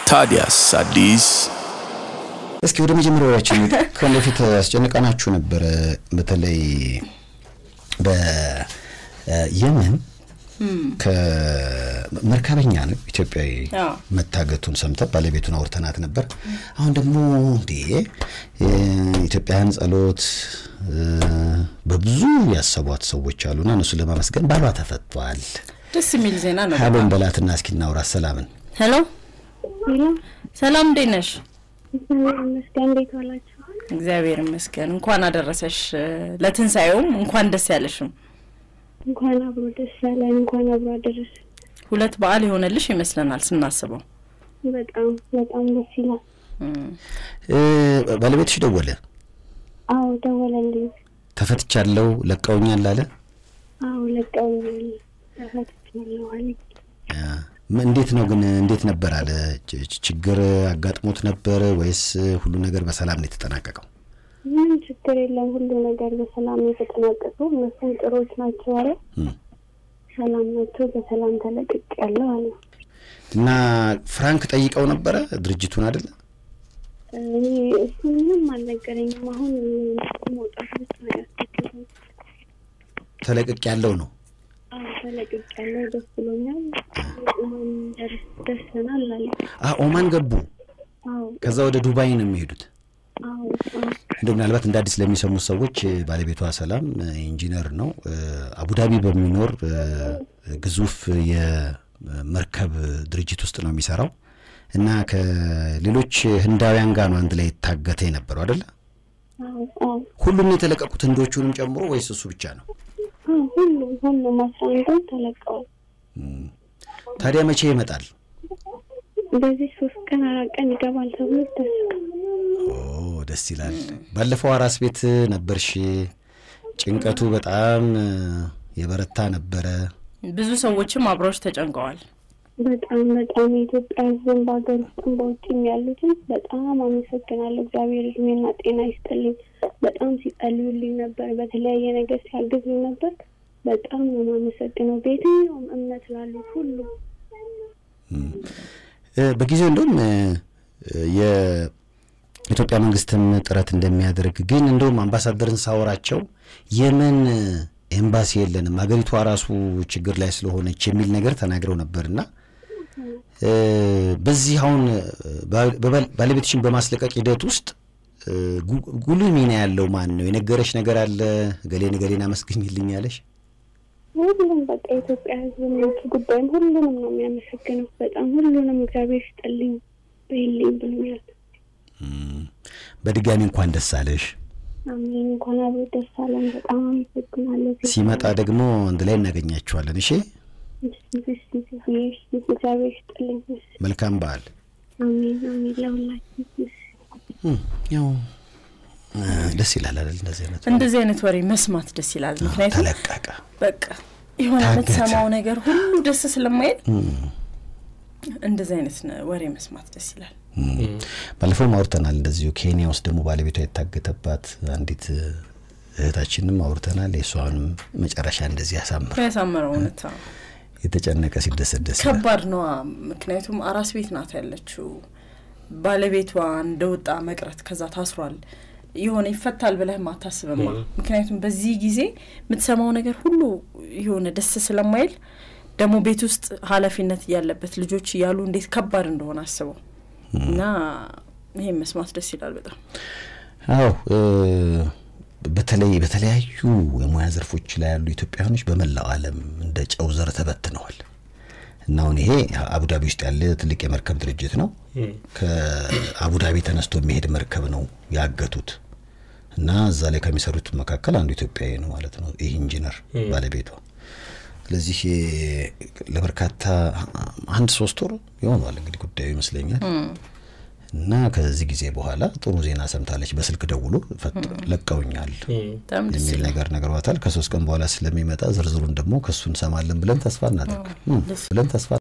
ታዲያስ አዲስ እስኪ ወደ መጀመሪያዎችን ከዚህ በፊት አስጨንቀናችሁ ነበረ። በተለይ በየመን ከመርከበኛ ነው ኢትዮጵያዊ አዎ። መታገቱን ሰምተ ባለቤቱን አውርተናት ነበር። አሁን ደግሞ እንዴ ኢትዮጵያውያን ጸሎት እ፣ በብዙ ያሰቧት ሰዎች አሉና እነሱ ለማመስገን ባሏ ተፈቷል። ደስ የሚል ዜና ነው። ሀሎን በላትና እስኪ እናውራት ሰላምን ሄሎ ሄሎ ሰላም፣ እንዴት ነሽ? እግዚአብሔር ይመስገን። እንዴት ዋላችሁ? እግዚአብሔር ይመስገን። እንኳን አደረሰሽ ለትንሣኤውም እንኳን ደስ ያለሽም። እንኳን አብሮ ደስ ያለን፣ እንኳን አብሮ አደረሰ። ሁለት በዓል የሆነልሽ ይመስለናል ስናስበው። በጣም በጣም ደስ ይላል። እም፣ እ፣ ባለቤትሽ ደወለ አዎ ደወለልኝ። ተፈትቻለሁ ለቀውኛል አለ አዎ ለቀውኛል፣ ተፈትቻለሁ አለኝ። ያ፣ ም- እንዴት ነው ግን እንዴት ነበር አለ ች- ች- ችግር አጋጥሞት ነበር ወይስ ሁሉ ነገር በሰላም ነው የተጠናቀቀው ምንም ችግር የለም፣ ሁሉ ነገር በሰላም ነው የተጠናቀቀው። እነሱም ጥሩዎች ናቸው አለ። እም። ሰላም ናቸው፣ በሰላም ተለቅቅ ያለው አለ። እና ፍራንክ ጠይቀው ነበረ ድርጅቱን አይደለ እኔ እሱ ምንም አልነገረኝም። አሁን መውጣት ብቻ ነው ያስቸገረኝ። ተለቅቅ ያለው ነው አዎ ተለቅቅ ያለው ደስ ብሎኛል። ኦማን ደርስ ደርሰናል አለ። አ ኦማን ገቡ አዎ ከዛ ወደ ዱባይ ነው የሚሄዱት አዎ አዎ እንደው ምናልባት እንደ አዲስ ለሚሰሙት ሰዎች እ፣ ባለቤቷ ሰላም እ፣ ኢንጂነር ነው እ፣ አቡዳቢ በሚኖር እ፣ ግዙፍ የመርከብ ድርጅት ውስጥ ነው የሚሰራው እና ከሌሎች ህንዳውያን ጋር ነው አንድ ላይ የታገተ የነበረው አይደለ አዎ አዎ ሁሉም የተለቀቁት ህንዶቹንም ጨምሮ ወይስ እሱ ብቻ ነው አዎ ሁሉም ሁሉም አስራ አንዱም ተለቀዋል። ታዲያ መቼ ይመጣል በዚህ ሶስት ቀን አራት ቀን ይገባል ተብሎ ይታሰባል። ኦ ደስ ይላል ባለፈው አራስ ቤት ነበርሽ ጭንቀቱ በጣም እ፣ የበረታ ነበረ ብዙ ሰዎችም አብረውሽ ተጨንቀዋል። በጣም በጣም የኢትዮጵያ ሕዝብን በሀገር ውስጥም በውጭም ያሉትን በጣም አመሰግናለሁ። እግዚአብሔር እድሜና ጤና ይስጥልኝ። በጣም ሲጸልዩልኝ ነበር፣ በተለያየ ነገር ሲያግዙኝ ነበር። በጣም ነው የማመሰግነው በየትኛውም እምነት ላሉት ሁሉ እ፣ በጊዜው እንደውም እ፣ የኢትዮጵያ መንግስትም ጥረት እንደሚያደርግ ግን እንደውም አምባሳደርን ሳወራቸው የመን ኤምባሲ የለንም ሀገሪቷ ራሱ ችግር ላይ ስለሆነች የሚል ነገር ተናግረው ነበርና እ፣ በዚህ አሁን ባ- በባል- ባለቤትሽን በማስለቀቅ ሂደት ውስጥ እ፣ ጉ- ጉልህ ሚና ያለው ማን ነው? የነገረሽ ነገር አለ? ገሌን ገሌን አመስግኝልኝ ያለሽ? ሁሉም በቃ የኢትዮጵያ ሕዝብ የውጭ ጉዳይም ሁሉንም ነው የሚያመሰግነው። በጣም ሁሉንም እግዚአብሔር ይስጥልኝ በይልኝ ብሎኛል። በድጋሚ እንኳን ደስ አለሽ። አሜን። እንኳን አብሮ ደስ አለን። በጣም አመሰግናለሁ። ሲመጣ ደግሞ አንድ ላይ እናገኛችኋለን። እሺ፣ እግዚአብሔር ይስጥልኝ። መልካም በዓል። አሜን አሜን። ለሁላችን እም፣ ያው እ፣ ደስ ይላል አይደል? እንደዚህ አይነት እንደዚህ አይነት ወሬ መስማት ደስ ይላል። ምክንያቱም ተለቀቀ። በቃ የሆነ ታገተ። የምትሰማው ነገር ሁሉ ደስ ስለማይል እንደዚህ አይነት ነ- ወሬ መስማት ደስ ይላል። ባለፈውም አውርተናል። እንደዚሁ ኬንያ ውስጥ ደግሞ ባለቤቷ የታገተባት አንዲት እ፣ እህታችንም አውርተናል። የእሷንም መጨረሻ እንደዚህ ያሳምር። ያሳመረው እውነት አዎ። የተጨነቀ ሲደሰት ደስ ይላል። ከባድ ነዋ። ምክንያቱም አራስ ቤት ናት ያለችው። ባለቤቷ እንደወጣ መቅረት ከዛ ታስሯል። የሆነ ይፈታል ብለህም አታስብማ። ምክንያቱም በዚህ ጊዜ የምትሰማው ነገር ሁሉ የሆነ ደስ ስለማይል ደግሞ ቤት ውስጥ ኃላፊነት እያለበት ልጆች እያሉ እንዴት ከባድ እንደሆነ አስበው እና ይሄን መስማት ደስ ይላል በጣም አዎ እ፣ በተለይ በተለያዩ የሙያ ዘርፎች ላይ ያሉ ኢትዮጵያውያኖች በመላው ዓለም እንደ ጨው ዘር ተበትነዋል እና አሁን ይሄ አቡዳቢ ውስጥ ያለ ትልቅ የመርከብ ድርጅት ነው። ከአቡዳቢ ተነስቶ የሚሄድ መርከብ ነው ያገቱት እና እዛ ላይ ከሚሰሩት መካከል አንዱ ኢትዮጵያዊ ነው ማለት ነው። ይህ ኢንጂነር ባለቤቷ። ስለዚህ ለበርካታ አንድ ሶስት ወር ይሆኗል እንግዲህ ጉዳዩ ይመስለኛል። እና ከዚህ ጊዜ በኋላ ጥሩ ዜና ሰምታለች። በስልክ ደውሎ ፈጥ- ለቀውኛል በጣም ደስ የሚል ይላል። ነገር ነግሯታል። ከሶስት ቀን በኋላ ስለሚመጣ ዝርዝሩን ደግሞ ከሱ እንሰማለን ብለን ተስፋ እናደርግ እም፣ ብለን ተስፋ